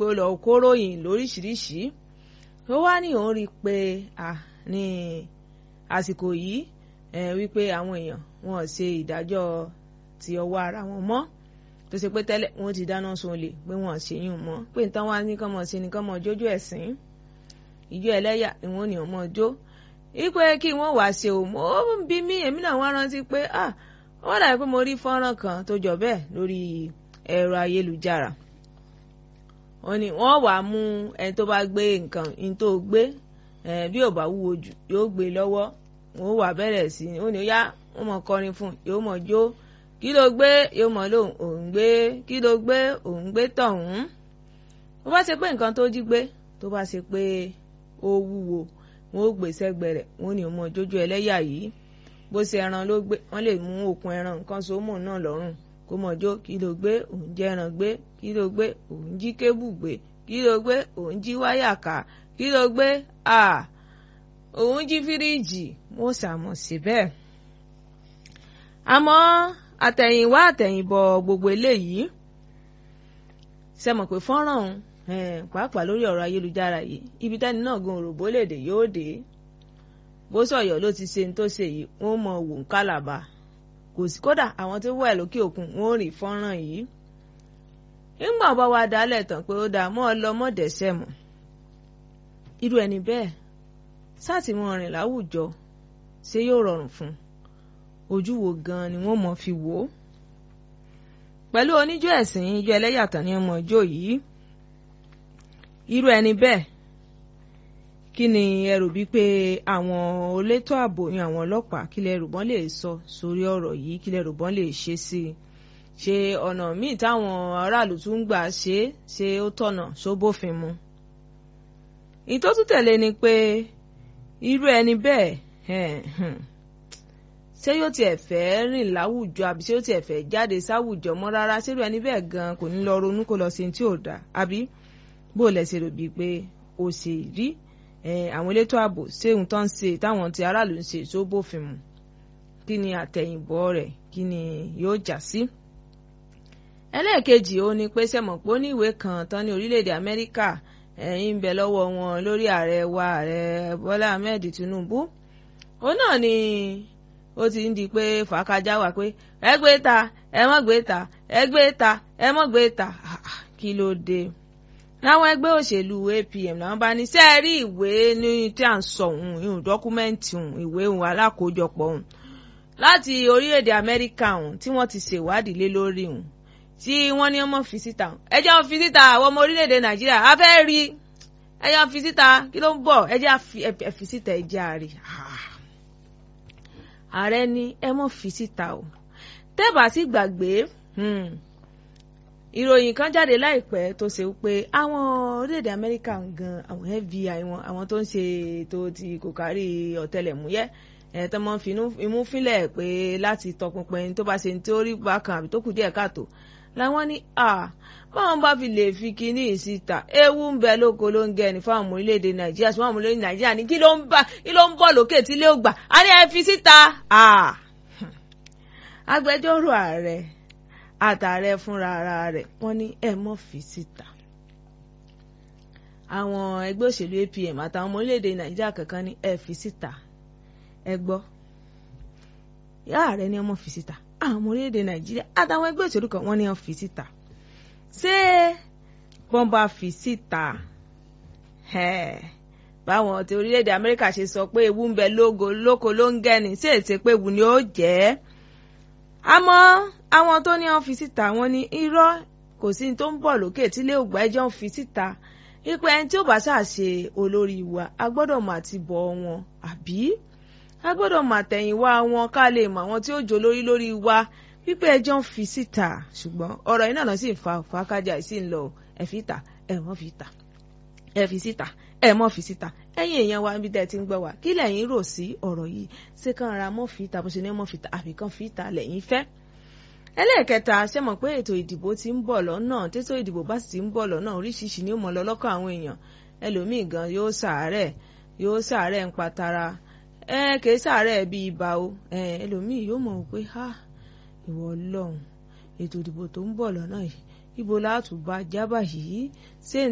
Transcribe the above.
pé ó lọ kóròyìn lóríṣiríṣi ó wá ní òun rí i pé à ní àsìkò yìí wípé àwọn èèyàn wọn ò ṣe ìdájọ́ ti ọwọ́ ara wọn mọ́ tó ṣe pé tẹ́lẹ̀ wọn ti dáná sun olè pé wọn ò ṣe yún mọ́ pé nǹkan wá ní kán mọ̀ ṣe ni kán mọ̀ jójú ẹ̀sìn ìjọ ẹlẹ́yà ni wọ́n ní ọmọ jó ipe kí wọ́n wá ṣe òmò ó ń bí mí èmi náà wá rántí pé ah wọ́n dàbí pé mo rí fọ́nrán kan tó jọ bẹ́ẹ̀ lórí ẹ̀rọ ayélujára wọ́n ní wọ́n wàá mú ẹni tó bá gbé nǹkan ní tó gbé bí ò bá wúwo jù yóò gbé lọ́wọ́ wọ́n wà bẹ̀rẹ̀ sí i ó ní yá wọ́n mọ̀ kọrin fún yóò mọ̀ jó kí ló gbé yóò mọ̀ lóhùn òun gbé kí ló gbé òun gbé tọ̀hún bó bá ṣe pé nǹkan tó jí gbé tó bá ṣe pé ó wúwo wọn ó gbé sẹ́gbẹ̀ẹ́ rẹ̀ wọn ò ní ọmọ jójó ẹlẹ́yà yìí bó ṣe ẹran ló gbé wọn lè mú okùn ẹran nǹkan so mọ́ náà lọ́rùn kó mọ̀ jó kí ló gbé òun jẹ́ ẹran gbé kí ló gbé òun jí kébù gbé kí ló gbé òun jí wáyà ká kí ló gbé à òun jí fíríìjì mo ṣàmọ̀ sí bẹ́ẹ̀. àmọ́ àtẹ̀yìnwá àtẹ̀yìnbọ̀ gbogbo eléyìí ṣe mọ̀ pé fọ́nrán òun pàápàá lórí ọ̀rọ̀ ayélujára yìí ibi tẹ́ni náà gan òròbó lèdè yóò dé bó sọ̀yọ̀ ló ti ṣe ní tó ṣe yìí wọ́n mọ wò ń kálàbà kò sí kódà àwọn tó wà lókè òkun wọ́n ò rí fọ́nrán yìí nígbà bá wa dálẹ̀ tán pé ó dáa mọ́ ọ lọ mọ́ dẹ́sẹ̀ mọ́ irú ẹni bẹ́ẹ̀ sátìmọ́ rìn láwùjọ ṣé yóò rọrùn fún ojú wo gan ni wọ́n mọ̀ fi wò ó pẹ̀lú oníjó ẹ̀sìn ijó ẹlẹ́yàtọ̀ ní ọmọ ijó yìí irú ẹni bẹ́ẹ̀ kí ni ẹ rò bíi pé àwọn olétò ààbò ní àwọn ọlọ́pàá kí lẹ rò bọ́n lè sọ sórí ọ̀rọ̀ yìí kí lẹ rò bọ́n lè ṣe sí i ṣe ọ̀nà míì táwọn aráàlú tún gbà ṣe ṣe ó tọ̀nà sóbófin mu ìtọ́tù tẹ̀lé ni pé irú ẹni bẹ́ẹ̀ ṣé yóò tiẹ̀ fẹ́ rìn láwùjọ àbí ṣé yóò tiẹ̀ fẹ́ jáde sáwùjọ mọ́ rárá ṣé irú ẹni bẹ́ẹ̀ gan kò ní lọ ronú kó lọ sí tí ò dáa àbí bó lẹ ṣe rò bíi pé o ṣe rí àwọn elétò ààbò ṣé ohun tó ń ṣe táwọn ti aráàlú ń ṣe tó bófin mu kí ni àtẹ̀yìnbọ̀ rẹ̀ kí ni yóò já sí. ẹlẹ́ẹ̀kejì ó ní pé sẹ́mọ̀ pé ó ní ìwé kan tán ní orílẹ̀-èdè amẹ́ríkà ẹ̀yìn ń bẹ lọ́wọ́ wọn lórí ààrẹ wa ààrẹ bọ́lá ahmed tinubu ó náà ni ó ti ń di pé fàákájà wà pé ẹ gbé ta ẹ mọ́ gbé ta ẹ gbé ta ẹ mọ́ gbé ta kí ló dé láwọn ẹgbẹ́ òṣèlú apm làwọn bá ní sẹ́ẹ̀rí ìwé ní tí à ń sọ òun ìhùn dọ́kúmẹ́ǹtì òun ìwé òun alákòójọpọ̀ òun láti orílẹ̀-èdè amẹ́ríkà òun tí wọ́n ti ṣèwádìí lé lórí òun tí wọ́n ní ọmọ fi síta ẹ jẹ́ wọn fi síta àwọn ọmọ orílẹ̀-èdè nàìjíríà a fẹ́ rí ẹ jẹ́ wọn fi síta kí ló ń bọ̀ ẹ jẹ́ ẹ fi síta ẹ jẹ́ àárẹ̀ ààrẹ ní ẹ mọ̀ fi síta o tẹ́bà sì gbàgbé ìròyìn kan jáde láìpẹ́ tó ṣe pé àwọn orílẹ̀-èdè amẹ́ríkà gan àwọn fbi wọn àwọn tó ń ṣe ètò ti kò kárí ọ̀tẹlẹ̀múyẹ́ ẹ̀ tó máa ń finú imú fínlẹ̀ pé láti tọpinpin tó bá ṣe ní tó rí bákan àbí tó kù díẹ̀ káàtó làwọn ní à báwọn bá fi lè fi kinní síta ewu ń bẹ lóko ló ń gẹ ní fáwọn ọmọ orílẹ̀-èdè nàìjíríà sí fáwọn ọmọ orílẹ̀-èdè nàìjíríà ní kí ló ń bá kí ló ń bọ̀ lókè tí ilé ò gbà á ní ẹ fi síta agbẹjọ́rò ààrẹ àtààrẹ fúnra ara rẹ̀ wọ́n ní ẹ mọ́ fi síta àwọn ẹgbẹ́ òṣèlú apm àtàwọn ọmọ orílẹ̀-èdè nàìjíríà kankan ní ẹ fi síta ẹ gbọ́ ìyá ààrẹ ní ẹ mọ́ fi síta àwọn ọmọ orílẹ̀-èdè nàìjíríà àtàwọn ẹgbẹ́ òṣèlú kan wọ́n ní ẹ fi síta ṣé wọ́n bá fi síta báwọn ti orílẹ̀-èdè amẹ́ríkà ṣe sọ pé ewu ń bẹ lógo lóko ló ń gẹ́ni ṣé èsè pé ewu ni ó jẹ́ àmọ́ àwọn tó ní wọn fi síta wọn ní irọ́ kò sí ní tó ń bọ̀ lókè tí ilé ògbà ẹjọ́ ń fi síta ipò ẹni tí ó bá ṣàṣe olórí wa a gbọ́dọ̀ mà ti bọ̀ wọn àbí a gbọ́dọ̀ mà tẹ̀yìnwá wọn ká lè mọ àwọn tí ó jò lórí lórí wa wípé ẹjọ́ ń fi síta ṣùgbọ́n ọ̀rọ̀ yìí náà sì ń fa fàákájà sí ń lọ ẹ fi ta ẹ mọ́ fi ta ẹ fi síta ẹ mọ́ fi síta ẹ̀yin èèyàn wa níbi tẹ́ ẹ ti ń gbọ́ wa kí lẹ́yìn rò sí ọ̀rọ̀ yìí ṣé kàn ra mọ́ fi ta bó ṣe ní mọ́ fi ta àbí kàn fi ta lẹ́yìn fẹ́ ẹlẹ́ẹ̀kẹta ṣe mọ̀ pé ètò ìdìbò ti ń bọ̀ lọ́nà tètò ìdìbò bá sì ti ń bọ̀ lọ́nà oríṣiríṣi ni ó mọ̀ lọ́lọ́kọ̀ àwọn èèyàn ẹlòmíì gan yóò ṣàárẹ̀ yóò ṣàárẹ̀ ń patara ẹ kìí ṣàárẹ̀ bí ibà o ẹ ẹlòmíì yóò mọ̀ pé ha ìwọ ọlọ́run ètò ìdìbò tó ń bọ̀ lọ́nà yìí ibo láàtúbà jábà yìí ṣé